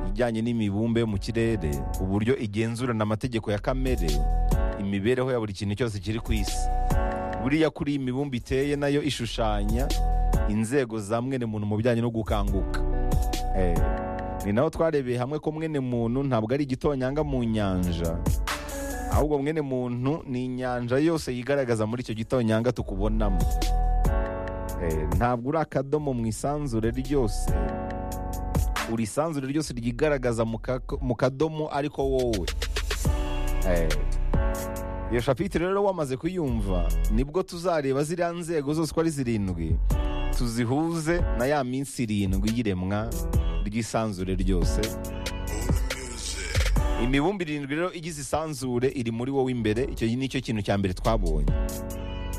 bijyanye n'imibumbe yo mu kirere uburyo igenzurana amategeko ya kamere imibereho ya buri kintu cyose kiri ku isi buriya kuri iyi mibumbe iteye nayo ishushanya inzego za mwene muntu mu bijyanye no gukanguka Eh, ni naho twarebeye hamwe ko mwene muntu ntabwo ari igitonyanga mu nyanja ahubwo mwene muntu ni inyanja yose yigaragaza muri icyo gitonyanga tukubonamo Eh, ntabwo uri akadomo mu isanzure ryose uri isanzure ryose ryigaragaza mu kako- mu kadomo ariko wowe Eh, iyo shapitire rero wamaze kuyumva nibwo tuzareba ziriya nzego zose uko ari zirindwi tuzihuze na ya minsi irindwi y'iremwa ry'isanzure ryose imibumbe irindwi rero igize isanzure iri muri wowe imbere icyo nicyo kintu cya mbere twabonye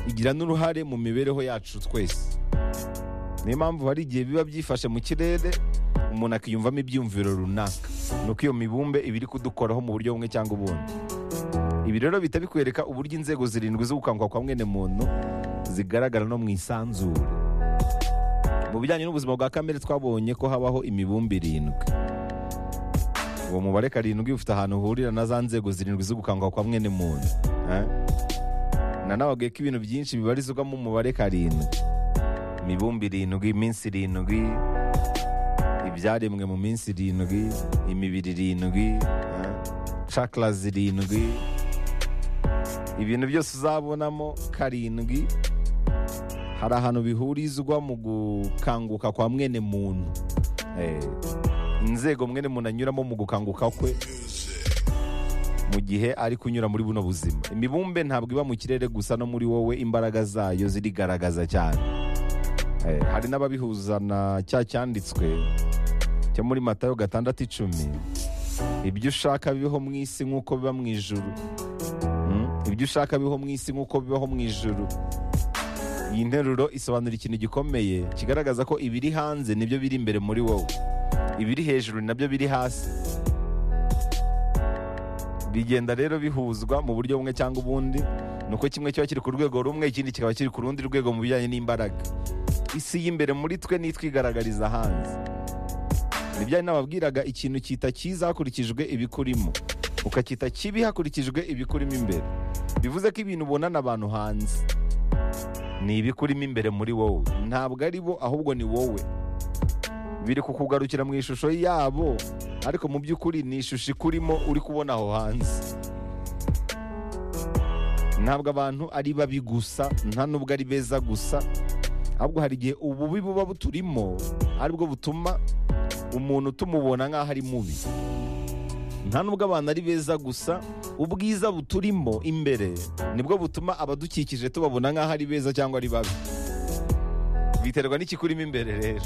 igira n'uruhare mu mibereho yacu twese niyo mpamvu hari igihe biba byifashe mu kirere umuntu akiyumvamo ibyiyumviro runaka ni uko iyo mibumbe iba iri kudukoraho mu buryo bumwe cyangwa ubundi ibi rero bihita bikwereka uburyo inzego zirindwi zo gukanguka kwa mwene muntu zigaragara no mu isanzure mu bijyanye n'ubuzima bwa kamere twabonye ko habaho imibumbe irindwi uwo mubare karindwi ufite ahantu uhurira na za nzego zirindwi zo gukanguka kwa mwene muntu eh? na nawe abwiye ko ibintu byinshi bibarizwamo umubare karindwi imibumbe irindwi iminsi irindwi ibyaremwe mu minsi irindwi imibiri irindwi eh? cakara zirindwi ibintu byose uzabonamo karindwi hari ahantu bihurizwa mu gukanguka kwa mwene muntu Eh, inzego mwene muntu anyuramo mu gukanguka kwe mu gihe ari kunyura muri buno buzima imibumbe ntabwo iba mu kirere gusa no muri wowe imbaraga zayo zirigaragaza cyane Eh, hari n'ababihuza na cya cyanditswe cyo muri matayo gatandatu icumi ibyo ushaka bibeho mu isi nk'uko biba mu ijuru Mm, ibyo ushaka bibeho mu isi nk'uko bibaho mu ijuru iyi nteruro isobanura ikintu gikomeye kigaragaza ko ibiri hanze nibyo biri imbere muri wowe ibiri hejuru nabyo biri hasi bigenda rero bihuzwa mu buryo bumwe cyangwa ubundi ni uko kimwe kiba kiri ku rwego rumwe ikindi kikaba kiri ku rundi rwego mu bijyanye n'imbaraga isi y'imbere muri twe nitwigaragariza hanze nibyo nababwiraga ikintu kita cyiza hakurikijwe ibikurimo ukacyita kibi hakurikijwe ibikurimo imbere bivuze ko ibintu ubonana abantu hanze ni ibikurimo imbere muri wowe ntabwo ari bo ahubwo ni wowe biri kukugarukira mu ishusho yabo ariko mu by'ukuri ni ishusho ikurimo uri kubona aho hanze ntabwo abantu ari babi gusa nta n'ubwo ari beza gusa ahubwo hari igihe ububi buba buturimo aribwo butuma umuntu tumubona nk'aho ari mubi nta nubwo abantu ari beza gusa ubwiza buturimo imbere nibwo butuma abadukikije tubabona nk'aho ari beza cyangwa ari babi biterwa n'ikikurimo imbere rero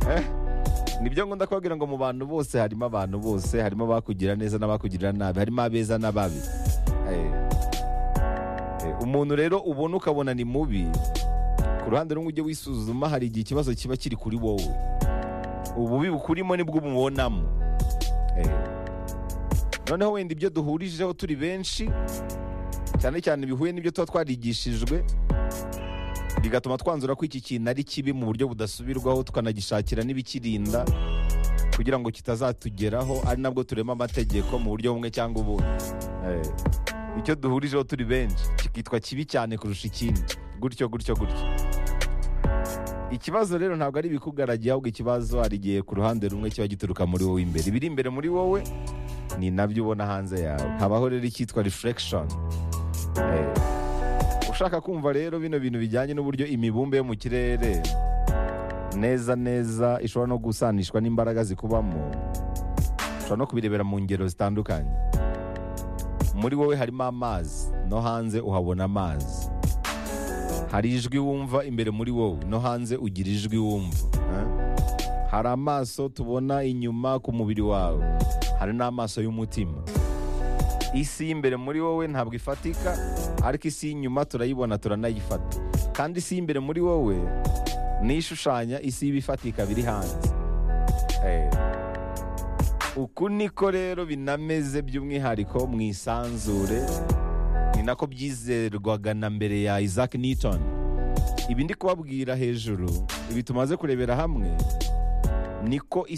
Eh, nibyo ngunda kubabwira ngo mu bantu bose harimo abantu bose harimo abakugira neza n'abakugirira nabi harimo abeza n'ababi Eh, eh, umuntu rero ubona ukabona ni mubi ku ruhande rumwe ujye wisuzuma hari igihe ikibazo kiba kiri kuri wowe ububi bukurimo nibwo ububonamo Eh, noneho wenda ibyo duhurijeho turi benshi cyane cyane bihuye n'ibyo tuba twarigishijwe bigatuma twanzura ko iki kintu ari kibi mu buryo budasubirwaho tukanagishakira n'ibikirinda kugira ngo kitazatugeraho ari nabwo turema amategeko mu buryo bumwe cyangwa ubundi Eh, icyo duhurijeho turi benshi kikitwa kibi cyane kurusha ikindi gutyo gutyo gutyo ikibazo rero ntabwo ari ibikugaragiye ahubwo ikibazo hari igihe ku ruhande rumwe kiba gituruka muri wowe imbere ibiri imbere muri wowe ni nabyo ubona hanze yawe habaho rero icyitwa reflection Eh, ushaka kumva rero bino bintu bijyanye n'uburyo imibumbe yo mu kirere neza neza ishobora no gusanishwa n'imbaraga zikubamo ushobora no kubirebera mu ngero zitandukanye muri wowe harimo amazi no hanze uhabona amazi hari ijwi wumva imbere muri wowe no hanze ugira ijwi wumva eh? hari amaso tubona inyuma ku mubiri wawe hari n'amaso y'umutima isi y'imbere muri wowe ntabwo ifatika ariko isi y'inyuma turayibona turanayifata kandi isi y'imbere muri wowe niyo ishushanya isi y'ibifatika biri hanze Eh. uku niko rero binameze by'umwihariko mu isanzure ni nako byizerwaga na mbere ya isaac newton ibi ndi kubabwira hejuru ibi tumaze kurebera hamwe niko